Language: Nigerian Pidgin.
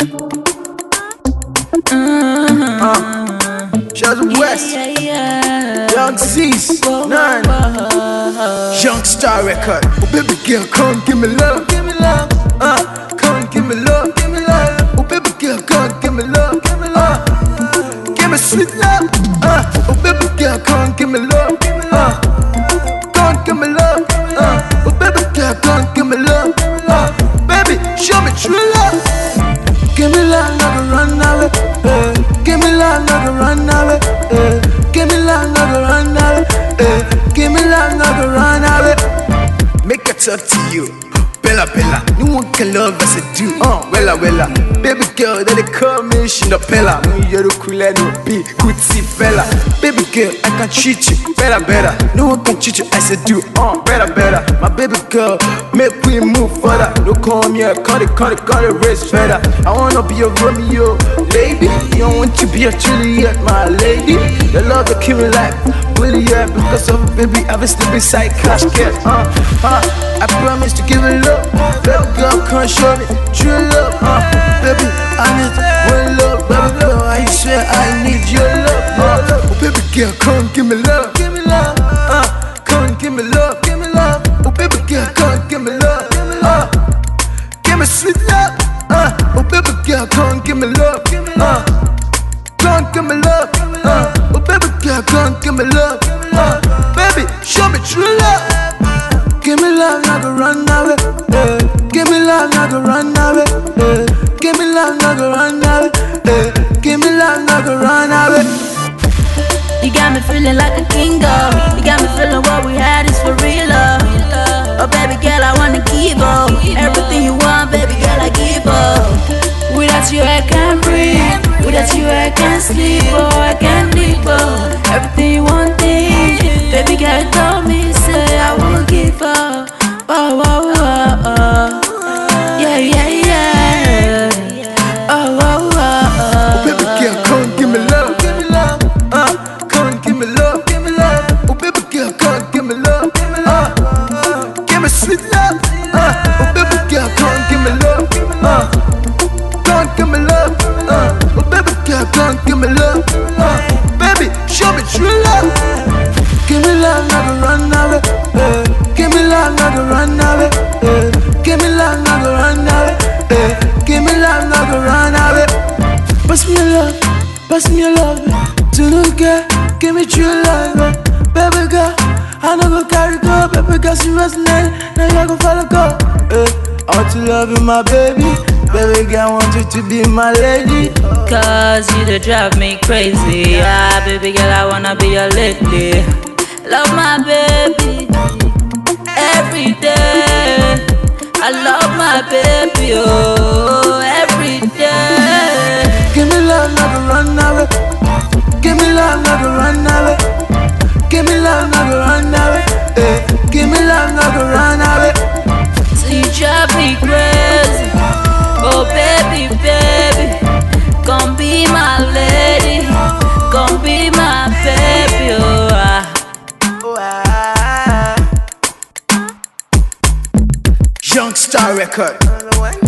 Uh, Shaz West, Yeah, yeah. Young Z's, Nine, Young Star Record. Oh, baby girl, come give me love, give me love. Uh, come give me love, give me love. Oh, baby girl, come give me love, give me love. Give me sweet love. Uh, oh, baby girl, come give me love, give me love. Come give me love. Uh, oh, baby girl, come give me love. Uh, baby, show me true love. Give me love, not to run away. eh. Give me love, not to run away. eh. Give me love, not to run away. eh. Give me love, not to run away. Make I talk to you. Bella Bella, no one can love as I do. Uh, Wella Wella, baby girl, that they call me Shinapella. Me you're the cool and no be good see fella. Baby girl, I can treat you better better. No one can treat you as I do. Uh, better better. My baby girl, make we move further. No call me a cut it, cut it, cut it, race better. I wanna be a Romeo, lady. You don't want to be a Juliet, my lady. The love that kill me like Willie, yeah, because of a baby, I've been sleeping side cash get. Uh, uh, I promise to give it love. Baby girl, come show me true love. Uh, baby, I need one love. Baby girl, I swear I need your love. Uh, oh, baby girl, come give me love. Give me love. Uh, come give me love. Give me love. Oh, baby girl, come give me love. Give me love. Give me sweet love. Uh, oh, baby girl, come give me love. Give me love. Come give me love. Uh, oh, baby girl, come give me love. Uh, baby, show me true love. Give me love, not to run away. eh. Give me love, not to run away. eh. Give me love, not to run away. eh. Give me love, not to run away. You got me feeling like a king, oh. You got me feeling what we had is for real, oh. Oh, baby girl, I wanna give up. Everything you want, baby girl, I give up. Without you, I can't breathe. Without you, I can't sleep, oh, I can't live, oh. Everything you want, eh. baby girl, told me, say I will give up. Oh, oh, oh, oh. Yeah, yeah, yeah. Oh, oh, oh, oh. Baby girl, come give me love. Give me love. Uh, come give me love. Give me love. Oh, baby girl, come give me love. Give me love. Give me sweet love. Uh, oh, baby girl, come give me love. Uh, come give me love. Uh, oh, baby girl, come give me love. Uh, baby, show me true love. Give me love, not to run away. eh. Give me love, not to run away. eh. Give me love, not to run away. eh. Give me love, not to run away. Pass me your love, pass me your love. To look at, give me true love. eh. Baby girl, I know go carry go. Baby girl, she resonate. Now you go follow go. Eh. I want to love you, my baby. Baby girl, I want you to be my lady. Cause you the drive me crazy. Yeah, baby girl, I wanna be your lady. Love my baby every day. I love my baby, oh, every day. Give me love, not to run away. Give me love, not to run away. Give me love, not to run away. Eh. Give me love, not to run away. So you drive me crazy. Oh, baby, baby. Gon' be my lady. Gon' be my baby, oh. ah. Young Star Record.